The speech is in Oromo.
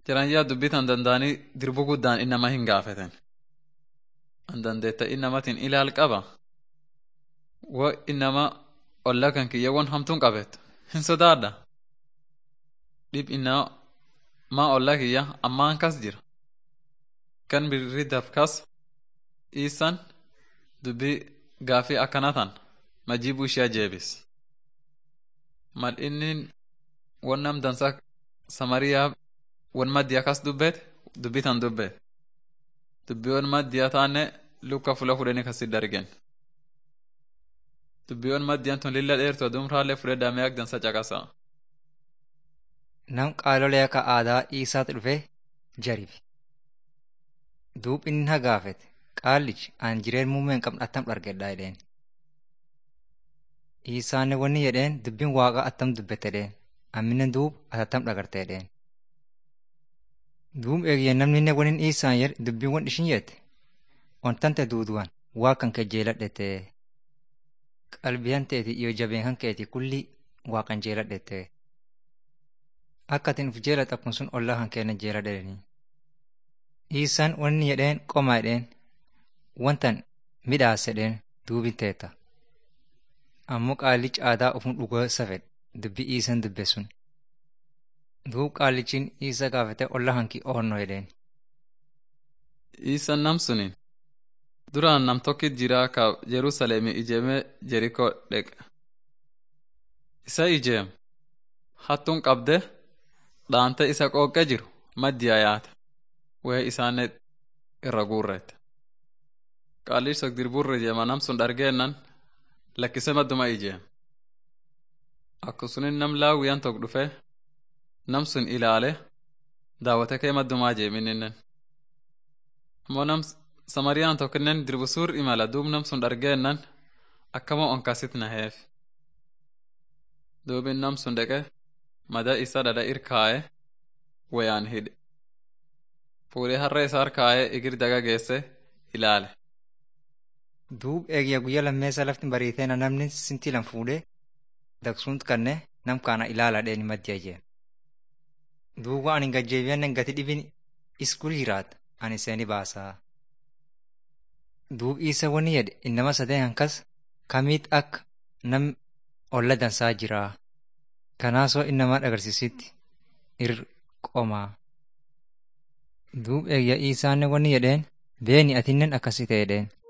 Jiraan dubbitan an danda'anii dirbu guddaan innama hin gaafatan. An dandeetta innamatiin ilaal qaba. Wo innama olla kan kiyyawwan hamtuun qabettu hin sodaadha. Dhib innama maa olla kiyya ammaan kas jira. Kan birri dafkas iisan dubbii gaafii akkanatan majiibuu ishee jeebis. Mal inni wannam dansa samariyaa wan maddiya kas dubbeet dubbitan dubbeet. Dubbiiwwan maddiyaa taane lukka fula fudhanii kasi dargen. Dubbiiwwan maddiyan tun lilla dheertu adumraallee fudhedhaa mi'a dansa caqasa. Nam qaalolee akka aadaa Iisaatu dhufee jaribe. Duub inni na gaafete qaallichi aan jireen muummee hin qabne attam dhargedhaa jedheen. Iisaanne wanni jedheen dubbiin waaqa attam dubbette jedheen. Amminen duub ati attam dhagarte jedheen. Duub eegiyyee namni wanin Iisaan jedhe dubbiin wan ishin jette. Wantante duuduwan waa kan kee jeeladhete. Qalbiyan teeti iyo jabeen kan keeti kulli waaqan jeeladhete. Akka atin uf jeelat akkun sun ollaa kan keenya jeeladheni. Iisaan wanni jedheen qomaa jedheen wantan midhaas jedheen duubin teeta. Ammoo qaallichi aadaa ofum dhugoo safedhe dubbii Iisaan dubbe sun. Duub qaallichiin Iisa gaafate ollaa hanki oonnoo jedheen. Iisan nam suniin duraan nam tokkit jira ka Jerusalemi ijeemee Jerikoo dheqe. Isa ijeem hattuun qabde dhaante isa qooqqee jiru maddiyaa yaate wee isaanne irra guurreette. Qaallichi sok dirbuurra ijeema nam sun dhargeennan lakkise madduma ijeem. Akkasunin nam laawwiyan tok dhufe nam sun ilaale daawwate kee maddumaa jeemininnen. Ammoo nam samariyaan tokkinnen dirbusuur imala duub nam sun dhargeennan akkama onkasit naheef. Duubin nam sun dheqe mada isa dhadha irkaa'e wayaan hidhe. Fuudhee harree isaa harkaa'ee igir daga geesse ilaale. Duub eegiyya guyyaa lammeessa lafti bariiteena namni sintii lan fuudhee daqsuunt kanne nam kaana ilaala dheeni maddiya jee. Duuba ani gajjeebiyannen gati dhibin iskul jiraat ani seeni baasaa. Duub isa wani jedhe innama sadeen hankas kamiit akka nam olla dansaa jiraa. Kanaasoo innama agarsiisitti ir qomaa. Duub eegya isaanne wani jedheen beeni atinnen akkasi ta'edheen.